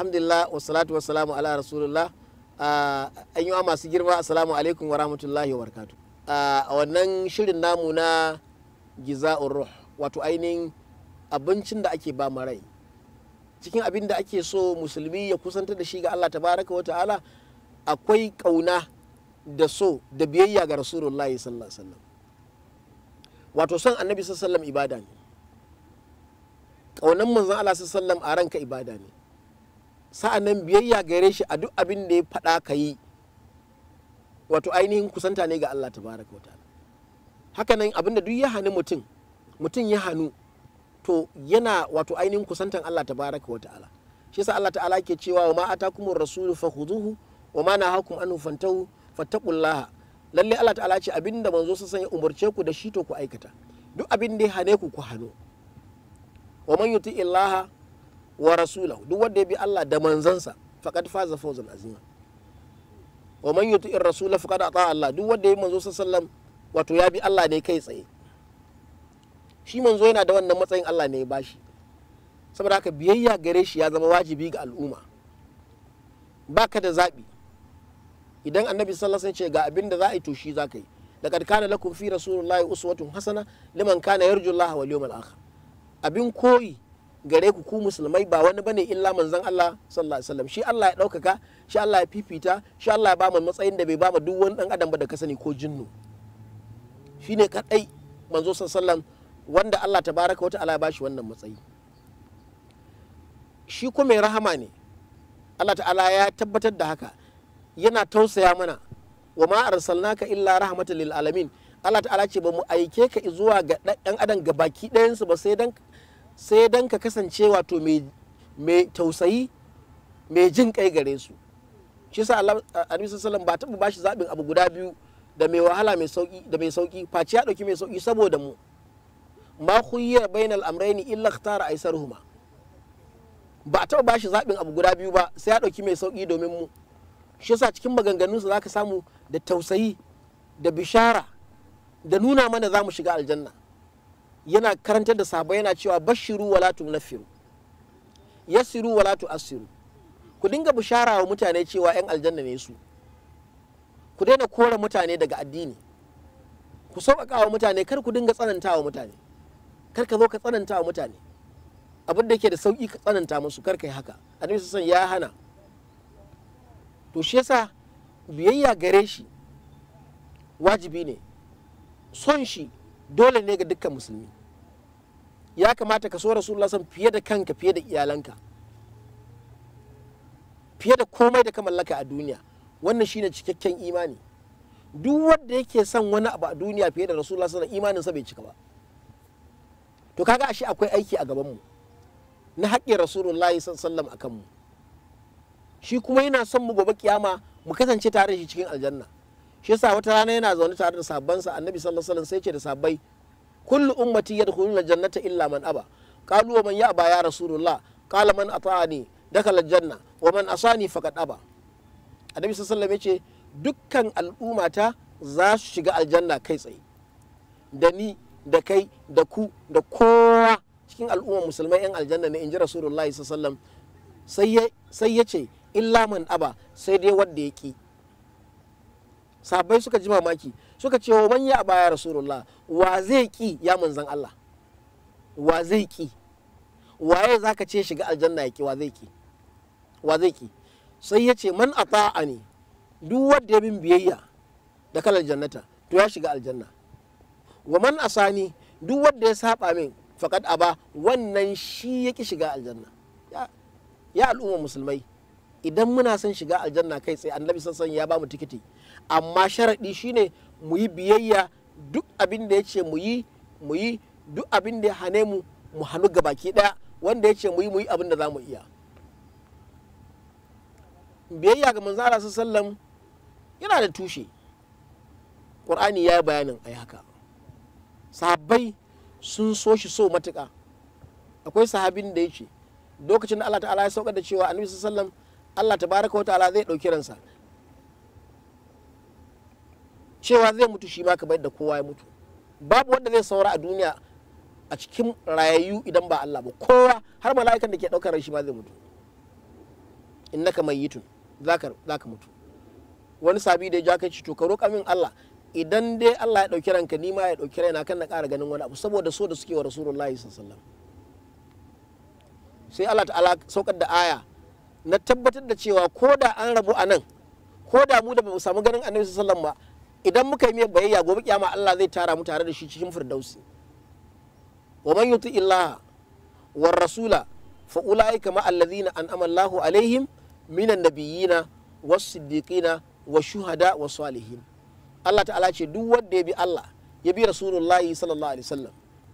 alhamdulillah wassalatu wassalamu ala rasulullah an yi masu girma assalamu alaikum wa rahmatullahi wa barakatu a wannan shirin namu na giza'ur ruh wato ainihin abincin da ake ba rai cikin abin da ake so musulmi ya kusantar da shi ga Allah tabaraka wa ta'ala akwai kauna da so da biyayya ga rasulullah sallallahu alaihi wasallam wato son annabi sallallahu alaihi wasallam ibada ne kaunan manzon Allah sallallahu alaihi wasallam a ranka ibada ne sa'annan biyayya gare shi a duk abin da ya faɗa ka yi wato ainihin kusanta ne ga Allah tabaraka wa ta'ala hakanan abin da duk ya hannu mutum mutum ya hannu to yana wato ainihin kusantan Allah tabaraka wa ta'ala shi yasa Allah ta'ala ke cewa wa ma atakumur rasulu fakhuduhu wa ma nahakum anhu fantahu fattaqullaha lalle Allah ta'ala ce abinda manzo sun sanya umarce ku da shi to ku aikata duk abin da ya hane ku ku hano wa man yuti illaha wa rasulahu duk wanda ya bi Allah da manzansa faqad faza fawzan azima wa man yuti rasula faqad ata Allah duk wanda ya manzo sallallahu wato ya bi Allah ne kai tsaye shi manzo yana da wannan matsayin Allah ne ya bashi saboda haka biyayya gare shi ya zama wajibi ga al'umma baka da zaɓi idan annabi sallallahu alaihi wasallam ce ga abin da za a yi to shi za ka yi laqad kana lakum fi rasulillahi uswatun hasana liman kana yarju Allah wal yawmal akhir abin koyi gare ku ku musulmai ba wani bane illa manzon Allah sallallahu alaihi wasallam shi Allah ya ɗaukaka shi Allah ya fifita shi Allah ya ba mu matsayin da bai ba mu duk wani dan adam ba da ka sani ko jinnu shine kadai manzo sallallahu alaihi wasallam wanda Allah tabaraka wa ta'ala ya bashi wannan matsayi shi kuma mai rahama ne Allah ta'ala ya tabbatar da haka yana tausaya mana wa ma arsalnaka illa rahmatan lil alamin Allah ta'ala ce ba mu aike ka zuwa ga dan adam ga baki ɗayansu ba sai dan sai dan ka kasance wato mai tausayi mai jin kai gare su shi sa Allah Annabi sallallahu ba taɓa bashi zaɓin abu guda biyu da mai wahala mai sauki da mai sauki face ya ɗauki mai sauki saboda mu ma khuyya bainal amrayni illa ikhtara aisaruhuma ba a taɓa bashi zaɓin abu guda biyu ba sai ya ɗauki mai sauki domin mu shi yasa cikin maganganunsa zaka samu da tausayi da bishara da nuna mana za mu shiga aljanna yana karantar da sahabbai yana cewa bashiru wala tunaffiru yassiru wala tu'assiru ku dinga bishara wa mutane cewa yan aljanna ne su ku daina kore mutane daga addini ku sauƙaƙa wa mutane kar ku dinga tsananta wa mutane kar ka zo ka tsananta wa mutane abin da yake da sauƙi ka tsananta musu kar ka yi haka annabi san ya hana to shi yasa biyayya gare shi wajibi ne son shi dole ne ga dukkan musulmi ya kamata ka so rasulullah san fiye da kanka fiye da iyalanka fiye da komai da ka mallaka a duniya wannan shine cikakken imani duk wanda yake son wani abu a duniya fiye da rasulullah sallallahu imanin sa bai cika ba to kaga ashe akwai aiki a gaban mu na haƙƙin rasulullahi sallallahu akan mu shi kuma yana son mu gobe kiyama mu kasance tare da shi cikin aljanna shi yasa wata rana yana zaune tare da sabbansa annabi sallallahu alaihi wasallam sai ce da sabbai kullu ummati yadkhuluna jannata illa man aba qalu wa man ya'ba ya rasulullah qala man ata'ani dakhala janna wa man asani faqad aba annabi sallallahu alaihi wasallam yace dukkan al'ummata za su shiga aljanna kai tsaye da ni da kai da ku da kowa cikin al'ummar musulmai yan aljanna ne inji rasulullahi sallallahu alaihi wasallam sai ya ce illa man aba sai dai wanda ya ki sabai suka ji mamaki suka ce wa manya baya rasulullah wa zai ki ya manzan Allah wa zai ki waye zaka ce shiga aljanna ya ki wa zai ki wa zai ki sai ya ce man ata'ani duk wanda ya bin biyayya da kalar jannata to ya shiga aljanna wa man asani duk wanda ya saba min faqad aba wannan shi yake shiga aljanna ya, ya al'umma musulmai idan muna son shiga aljanna kai tsaye annabi sassan ya ba mu tikiti amma sharaɗi shine mu yi biyayya duk abin da ya ce mu yi mu yi duk abin da ya hane mu mu hannu ga baki ɗaya wanda ya ce mu yi mu yi abin da za mu iya biyayya ga manzara sallam yana da tushe ƙur'ani ya yi bayanin ai haka sahabbai sun so shi so matuƙa akwai sahabin da ya ce lokacin da Allah ta'ala ya saukar da cewa annabi sallam Allah tabaraka wa ta'ala zai ɗauki ransa cewa zai mutu shi ma kamar da kowa ya mutu babu wanda zai saura a duniya a cikin rayayyu idan ba Allah ba kowa har mala'ikan da ke ɗaukar ran shi ma zai mutu innaka mayyitun zaka zaka mutu wani sabi da ya ja kai ci to ka roƙa min Allah idan dai Allah ya ɗauki ranka ni ma ya ɗauki raina kan na ƙara ganin wani abu saboda so da suke wa rasulullahi sallallahu sai Allah ta'ala saukar da aya na tabbatar da cewa ko da an rabu a nan ko da mu da ba mu samu ganin annabi sallallahu ba idan muka yi mai bayayya gobe kiyama Allah zai tara mu tare da shi cikin firdausi wa man yuti illaha war rasula fa ulaika ma allazina an'ama Allahu alaihim minan nabiyina was siddiqina was shuhada was salihin Allah ta'ala ce duk wanda ya bi Allah ya bi rasulullahi sallallahu alaihi wasallam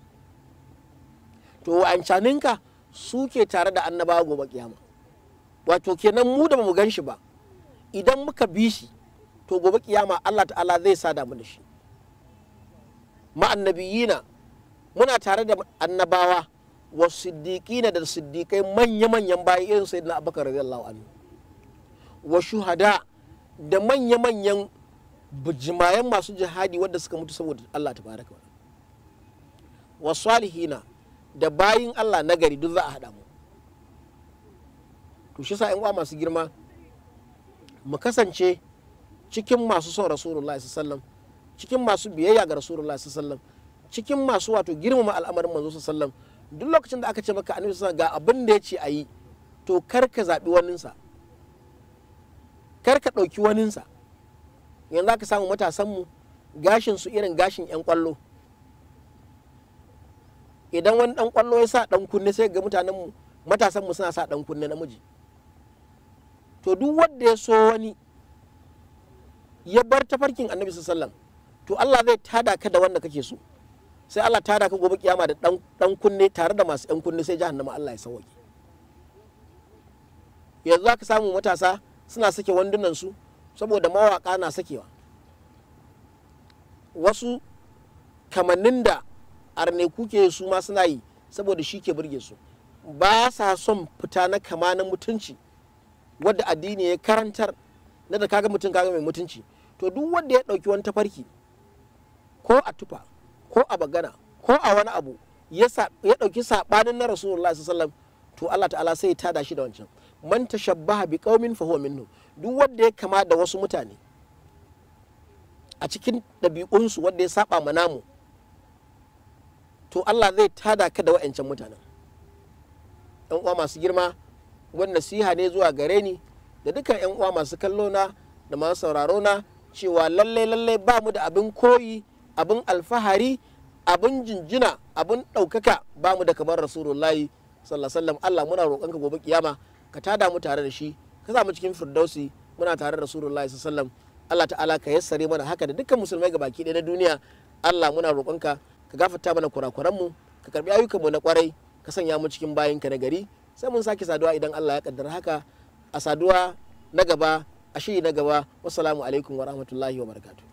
to wa'ancaninka su ke tare da annabawa gobe kiyama wato kenan mu da mu gan shi ba idan muka bi shi to gobe kiyama Allah ta'ala zai sada mu da shi ma'annabiyina muna tare da annabawa wa siddiqina da siddiqai manya-manyan bayi irin sayyidina abubakar radiyallahu anhu wa shuhada da manya-manyan bujimayen masu jihadi wadda suka mutu saboda Allah tabaraka wa salihina da bayin Allah nagari duk za a haɗa mu to shi sa uwa masu girma mu kasance cikin masu son rasulullah sallam cikin masu biyayya ga rasulullah sallam cikin masu wato girmama al'amarin manzo sallam duk lokacin da aka ce maka annabi sallam ga abin da ya ce a yi to kar ka zaɓi waninsa kar ka ɗauki waninsa yanzu aka samu matasanmu gashin su irin gashin 'yan kwallo idan wani dan kwallo ya sa dan kunne sai ga mutanen mu matasan mu suna sa dan kunne namiji to duk wanda ya so wani ya bar tafarkin annabi sallallahu to Allah zai tada ka da wanda kake so sai Allah tada ka gobe kiyama da dan dan kunne tare da masu yan kunne sai jahannama Allah ya sauke yanzu zaka samu matasa suna sake wandunan su saboda mawaka na sakewa wasu kamannin da arne kuke su ma suna yi saboda shi ke burge su ba sa son fita na kama na mutunci wadda addini ya karantar na da kaga mutum kaga mai mutunci to duk wanda ya ɗauki wani tafarki ko a tufa ko a bagana ko a wani abu ya ɗauki saɓanin na rasulullah sallallahu to Allah ta'ala sai ya tada shi da wancan man tashabbaha bi qaumin fa huwa minhum duk wanda ya kama da wasu mutane a cikin ɗabi'unsu wanda ya saba ma namu to Allah zai tada ka da wa'ancan mutanen yan uwa masu girma wani nasiha ne zuwa gare ni da dukkan yan uwa masu kallo na da masu sauraro na cewa lallai lallai ba mu da abin koyi abin alfahari abin jinjina abin ɗaukaka ba mu da kamar rasulullahi sallallahu alaihi Allah muna roƙonka gobe kiyama ka tada mu tare da shi ka sa mu cikin firdausi muna tare da rasulullahi sallallahu Allah ta'ala ka yassare mana haka da dukkan musulmai gabaki ɗaya na duniya Allah muna roƙonka ka gafarta mana kurakuranmu ka karbi ayyukanmu na kwarai ka sanya mu cikin bayinka na gari sai mun sake saduwa idan Allah ya kaddara haka a saduwa na gaba a shiri na gaba wassalamu alaikum wa rahmatullahi wa barakatuh